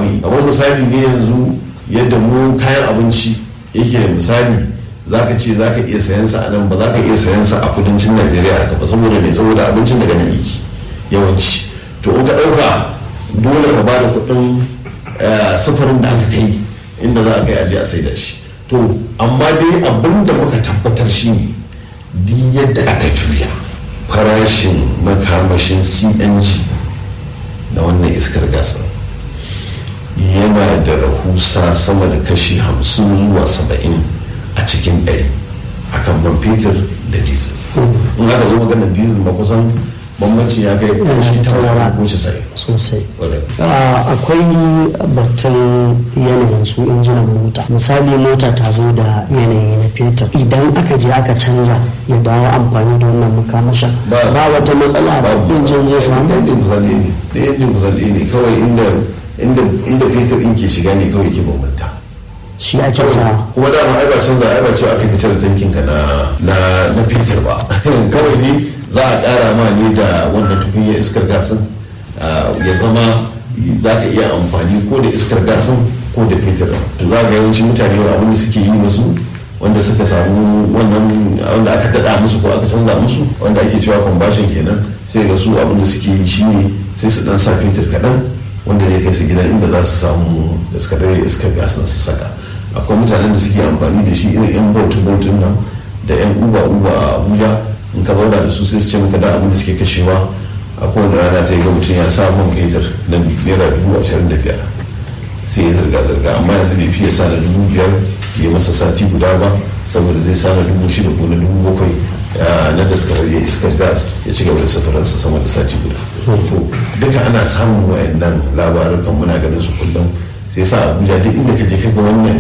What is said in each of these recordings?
abin amma misali ne yanzu yadda mu kayan abinci yake da misali zaka ce zaka iya sayan sa a nan ba zaka iya sayan sa a kudancin Najeriya haka ba saboda me saboda abincin daga nan yake yawanci to in ka dauka dole ka bada kuɗin sufurin da aka kai inda za a kai aje a saida shi to amma dai abin da muka tabbatar shi ne duk yadda aka juya farashin makamashin cng na wannan iskar gasa yana da rahusa sama da kashi hamsin zuwa saba'in a cikin ɗari akan man fetur da diesel in aka zo maganar diesel ma kusan bambanci ya kai kashi tazara ko casa'in sosai akwai batun yanayin su injinan mota misali mota ta zo da yanayi na fetur idan aka je aka canza ya dawo amfani da wannan makamashin ba wata matsala da injin zai samu injin kusan ne da injin kusan ne kawai inda fetur in ke shiga ne kawai ke bambanta shi ake sa kuma dama ai ba canza ai ba cewa aka cire tankin ka na na fetur ba kawai ne za a ƙara ma ne da wannan tukunyar iskar gasin ya zama za ka iya amfani ko da iskar gasin ko da fetur to za ga yawancin mutane abin da suke yi musu wanda suka samu wannan wanda aka daɗa musu ko aka canza musu wanda ake cewa combustion kenan sai ga su abin da suke yi shine sai su dan sa fetur kaɗan wanda zai kai su gidan inda za su samu iskar iskar gas su saka akwai mutanen da suke amfani da shi irin yan bautin bautin nan da yan uba uba a abuja in ka zauna da su sai su ce maka da abin da suke kashewa a kowane rana sai ga mutum ya sa man fetur na naira dubu ashirin da biyar sai ya zirga-zirga amma yanzu bai fiye sa na dubu biyar ya masa sati guda ba saboda zai sa na dubu shida ko na dubu bakwai na daskarar ya iskar gas ya ci gaba da safaransa sama da sati guda to duka ana samun wayannan labarukan muna ganin su kullum sai sa abuja duk inda ka je ka ga wannan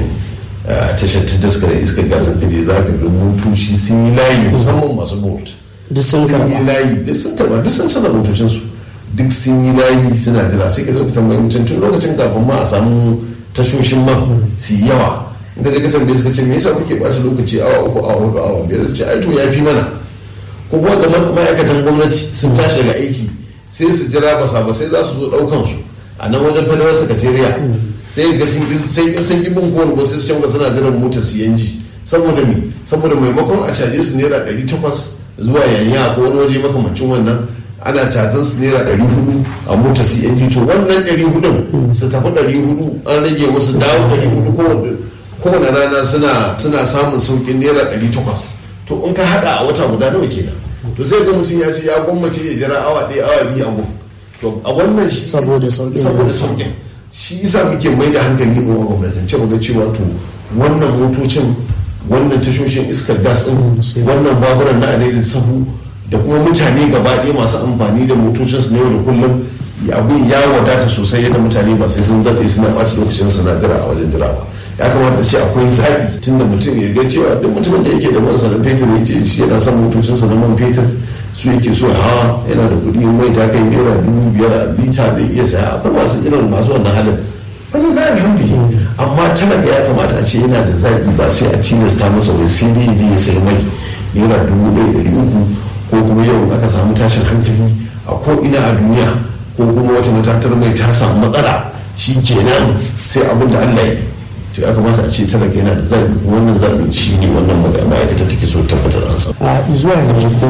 tashar ta daskarar iskar gas ka je za ka ga motoci sun yi layi musamman masu bolt duk sun sun yi karba layi duk sun karba duk sun canza motocinsu duk sun yi layi suna jira sai ka zo ka tambayi mutum tun lokacin kafin ma a samu tashoshin man su yi yawa in ka je ka tambaye su ka ce me yasa kuke ɓata lokaci awa uku awa hudu awa biyar su ce ai to ya fi mana ko kuma da ma- ma'aikatan gwamnati sun tashi daga aiki sai su jira basa ba sai za su zo ɗaukan su a nan wajen federal secretariat sai ga sun ki- sai in sun ki bin kowane ba sai su canza suna jiran motar su yanji saboda me saboda maimakon a caje su naira ɗari takwas zuwa yanya ko wani waje makamancin wannan ana cazan su naira ɗari hudu a motar cng to wannan ɗari hudun su tafi ɗari hudu an rage musu dawo ɗari hudu kowane kowane rana suna suna samun sauƙin naira ɗari takwas to in ka haɗa a wata guda nawa kenan to sai ga mutum ya ce ya gwammace ya jira awa ɗaya awa biyu a gun to a wannan shi Saboda sauƙin saboda da- sauƙin shi yasa muke mai da hankali mu a gwamnatance mu ga cewa to wannan motocin wannan tashoshin iskar gas din wannan baburan na adadin sahu da kuma mutane gaba ɗaya masu amfani da motocin su na yau da kullum abin ya wadata sosai yadda mutane ba sai sun zaɓe suna ɓaci lokacin suna jira a wajen jira ba ya kamata ce akwai zaɓi tunda mutum ya ga cewa duk mutumin da yake da man sanin fetur ya ce shi yana son motocinsa na man fetur su yake so ya hawa yana da kuɗi mai ta kai naira dubu biyar a lita da iya saya akwai masu irin masu wannan halin wani na alhamdulillah amma talaka ya kamata a ce yana da zaɓi ba sai a tilasta masa wai sai dai ya sai mai naira dubu ɗaya ɗari uku ko kuma yau aka samu tashin hankali a ko ina a duniya ko kuma wata matatar mai ta samu matsala shi kenan sai abin da Allah ya yi to ya kamata a ce talaka yana da zaɓi kuma wannan zaɓin shi ne wannan ma'aikata take so tabbatar an samu a zuwa yanzu ko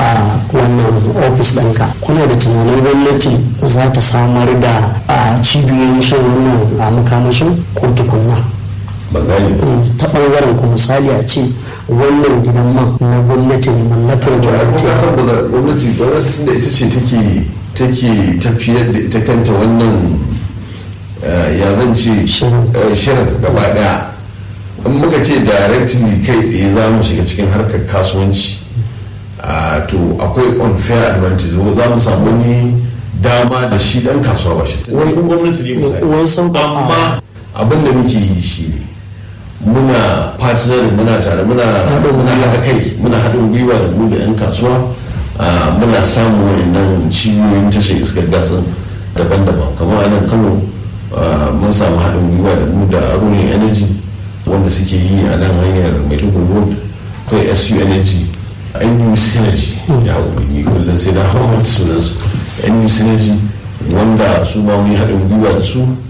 a wannan ofis ɗinka kuna da tunanin gwamnati za ta samar da a cibiyoyin shan wannan a makamashin ko tukunna ban gane ba Eh, ta ɓangaren ku misali a ce wannan gidan man na gwamnati ne mallakar to ai gwamnati kuma san ba gwamnati gwamnati da ita ce take take tafiyar da ita kanta wannan eh, ya zan ce Shirin. eh, shirin gaba daya in muka ce directly kai tsaye za mu shiga cikin harkar kasuwanci ah, to akwai unfair advantage za mu samu wani dama da shi dan kasuwa ba shi Wai- wani gwamnati ne misali wai sauƙaƙa- amma abin da muke yi shi ne muna partnering muna tare muna Haɗin muna gwiwa. haɗa kai muna haɗin gwiwa da mu da 'yan kasuwa ah, muna samun wayannan cibiyoyin tashar iskar gasin daban-daban kamar a nan kano ah, mun samu haɗin gwiwa da mu da rolling energy wanda suke yi a nan hanyar maiduguri road akwai su energy nu synergy ya umarni kullum sai na hawa mata sunansu nu synergy wanda su ma mun yi haɗin gwiwa da su